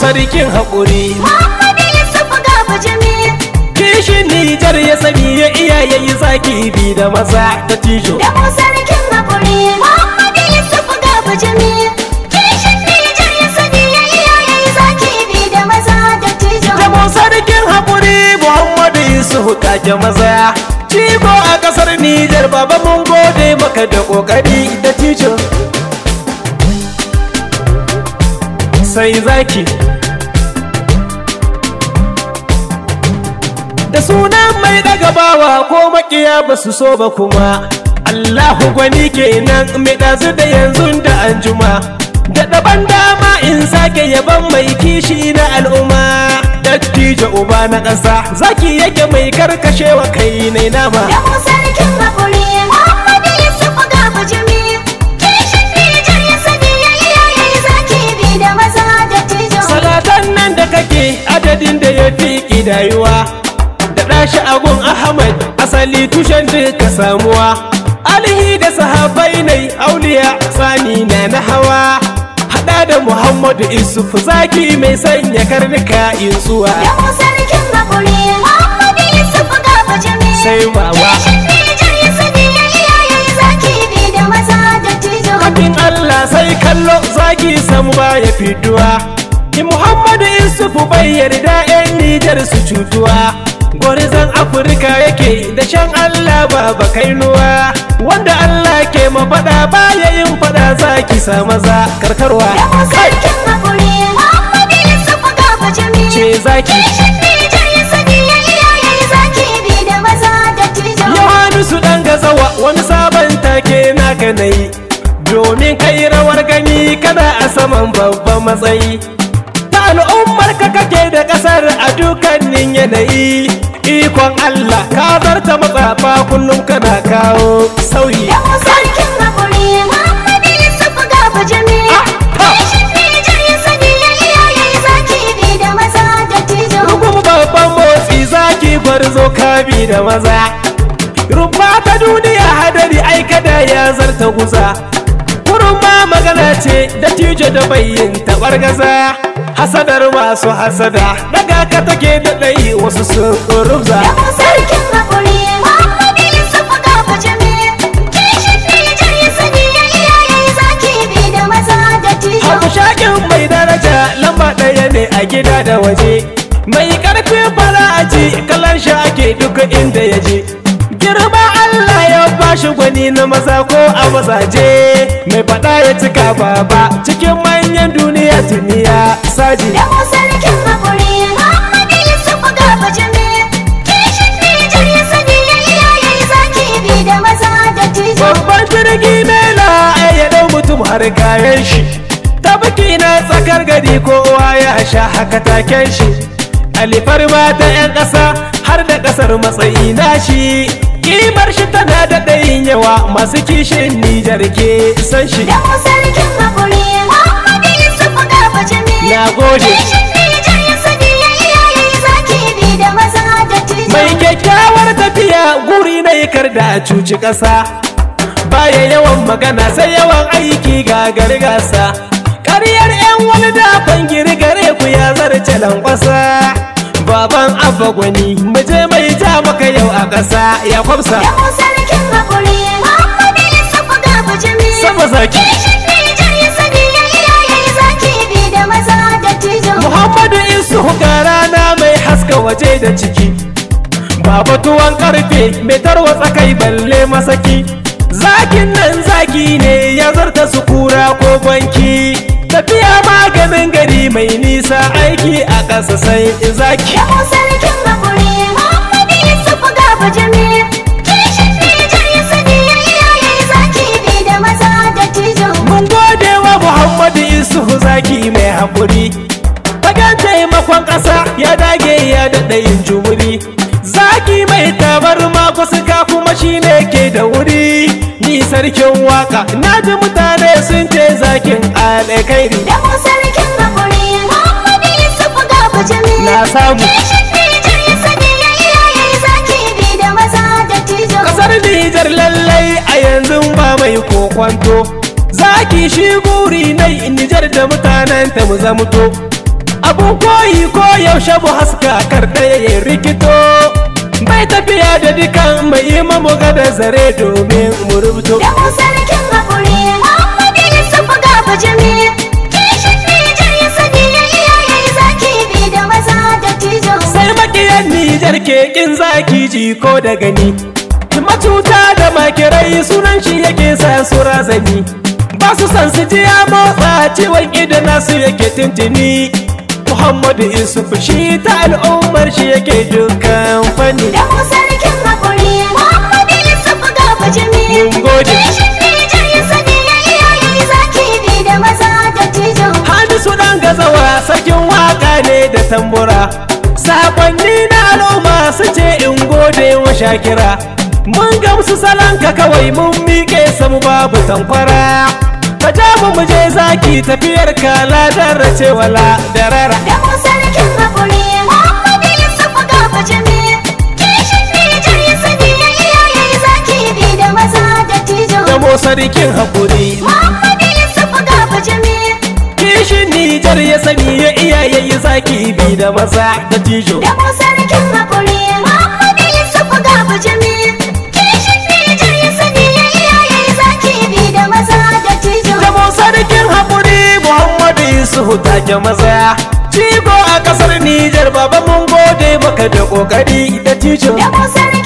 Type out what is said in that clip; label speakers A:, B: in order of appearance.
A: sarkin haƙuri
B: Muhammadu Yusuf ga bujimi
A: kishin Nijar ya sani ya iyaye yi zaki bi da maza da tijo
B: da mu sarkin haƙuri Muhammadu Yusuf ga bujimi kishin Nijar ya sani ya iyaye zaki bi da maza da tijo
A: Jamo sarkin haƙuri Muhammadu Yusufu take maza Cigo a ƙasar Nijar baba mun gode maka da ƙoƙari da tijo Sai zaki Da sunan mai daga bawa ko makiya ba su so ba kuma Allahu gwani kenan mai ɗazu da yanzu da anjuma Da daban dama in sake yaban mai kishi na al'umma Dattijo uba na ƙasa zaki yake mai karkashewa kai ne nama
B: da mu sarkin haƙuri Muhammadu Yusuf ga bujimi kishin Nijar ya sani ya iyaye zaki bi da maza da tijo
A: Salatan nan da kake adadin da ya fi ƙidayuwa Da ɗashi agun Ahmad asali tushen duka samuwa Alihi da sahabai nai auliya tsani na na hawa Haɗa da Muhammadu Isufu zaki mai sanya karnuka insuwa
B: da mu sarkin haƙuri Muhammadu Yusuf ga bujimi
A: Sai wawa
B: kishin Nijar ya sani ya iyaye zaki bi da maza da tijo
A: Abin Allah sai kallo zaki samu baya fiduwa Ki Muhammadu Isufu bai yarda 'yan Nijar su cutuwa Gwarzon Afirka yake da shan Allah baba kainuwa Wanda Allah ke mafaɗa baya yin faɗa zaki sa maza karkarwa
B: da mu sarkin haƙuri Muhammadu Yusuf ga bujimi
A: Ce zaki
B: kishin Nijar ya sani ya iyaye zaki bi da maza da tijo
A: Yohanisu ɗan gazawa wani sabon take naka na yi Domin kai rawar gani kana a saman babban matsayi Ta al'ummar ka kake da ƙasar a dukkanin yanayi Ikon Allah ka zarta matsafa kullum kana kawo sauyi
B: da mu sarkin haƙuri Muhammadu Yusuf ga bujimi
A: Ah, ha.
B: kishin Nijar ya sani ya iyaye zaki bi da maza da tijo
A: Rugum babban motsi zaki gwarzo kabi da maza Rumfa ta duniya hadari aikada ya zarta guza Kurma magana ce da tijo da bayyin tabar gaza Hasadar masu hasada daga ka take da ɗai wasu sun rubza
B: da mu sarkin haƙuri Muhammadu Yusuf ga bujimi kishin Nijar ya sani ya iyaye zaki bi da maza da tijo
A: Hakushakin mai daraja lamba ɗaya ne a gida da waje Mai ƙarfin fara'aji kalan shi ake duka inda ya je Girma Allah ya bashi gwani na maza ko a mazaje Mai faɗa ya cika baba cikin manyan duniya tuniya saji
B: da mu sarkin haƙuri Muhammadu Yusuf ga bujimi kishin Nijar ya sani ya iyaye zaki bi da maza da tijo
A: Babban jirgi mela ya ɗau mutum har kayan shi Ta biki na tsakar gari kowa ya sha haka taken shi Alifar mata 'yan ƙasa har da ƙasar matsayi na shi Kimar shi tana da ɗayin yawa masu kishin Nijar ke san shi
B: da mu sarkin haƙuri Muhammadu Yusuf ga bujimi
A: Na gode.
B: kishin Nijar ya sani ya iyaye zaki bi da maza da tijo
A: Mai kyakkyawar tafiya guri na yikar da a cuci ƙasa Baya yawan magana sai yawan aiki ga gasa Ƙaryar 'yan wani dafan girgare ku ya zarce lankwasa Baban abba gwani muje mai ja maka yau a ƙasa ya kwamsa
B: da mu sarkin haƙuri Muhammadu Yusuf ga bujimi
A: Sama zaki.
B: kishin Nijar ya sani ya iyaye zaki bi da maza da tijo
A: Muhammadu Isu ga rana mai haska waje da ciki Baba tuwon karfe mai tarwatsa kai balle masaki Zakin nan zaki ne ya zarta su kura ko banki Tafiya maganin gari mai nisa aiki a ƙasa sai zaki
B: da mu sarkin haƙuri Muhammadu Yusuf ga bujimi kishin Nijar ya sani ya iyaye zaki bi da maza da tijo
A: Mun gode wa Muhammadu Isuhu zaki mai haƙuri Fagen taimakon ƙasa ya dage ya daɗa yin jumuri Zaki mai tabarma kusurka kuma shi ne ke da wuri Ni sarkin waka na ji mutane sun ce zakin alkairi
B: da mu sarkin haƙuri Muhammadu Yusuf ga bujimi
A: Na samu.
B: kishin Nijar ya sani ya iyaye zaki bi da maza da tijo
A: Kasar Nijar lallai a yanzu ba mai kokwanto Zaki shi guri nai Nijar da mutanen ta mu zamuto A abun koyi ko yaushe mu haska kar ɗaya ya rikito bai tafiya da dukan mai yi mamu gada zare domin mu rubuto
B: Da mu sarkin haƙuri Muhammadu Yusufu ga bujimi Kishin Nijar ya sani ya iyaye zaki bi da maza da tijo
A: sai makiyan Nijar ke kin zaki ji ko da gani matuta da makirai sunan shi yake sa su razani ba su san su ji ya motsa ciwon idan nasu yake tintini Muhammadu Yusuf shi ta al'ummar shi yake dukkan fanni
B: Da mu sarkin haƙuri Muhammadu Yusufu ga bujimi
A: Mun gode.
B: Kishin Nijar ya sani ya iyaye zaki bi da maza da tijo
A: Hamisu dan gazawa sarkin waka ne da tambura Sakonni na al'umma su ce in gode wa shakira Mun gamsu salanka kawai mun miƙe samu babu tankwara Ka ja mu mu je zaki tafiyar ka ladar race wala darara
B: Da mu sarkin haƙuri Muhammadu Yusufu ga bujimi Kishin Nijar ya sani ya iyaye zaki bi da maza da tijo
A: Da mo sarkin haƙuri
B: Muhammadu Yusufu ga bujimi
A: Kishin Nijar ya sani ya iyaye zaki bi da maza da tijo
B: Da mu sarkin haƙuri Muhammadu Yusufu ga bujimi Kishin Nijar ya sani ya iyaye zaki bi da maza da tijo
A: da mu sarkin haƙuri Muhammadu Yusufu take maza Cigo a ƙasar Nijar baba mun gode maka da ƙoƙari da tijo
B: Da mu sarkin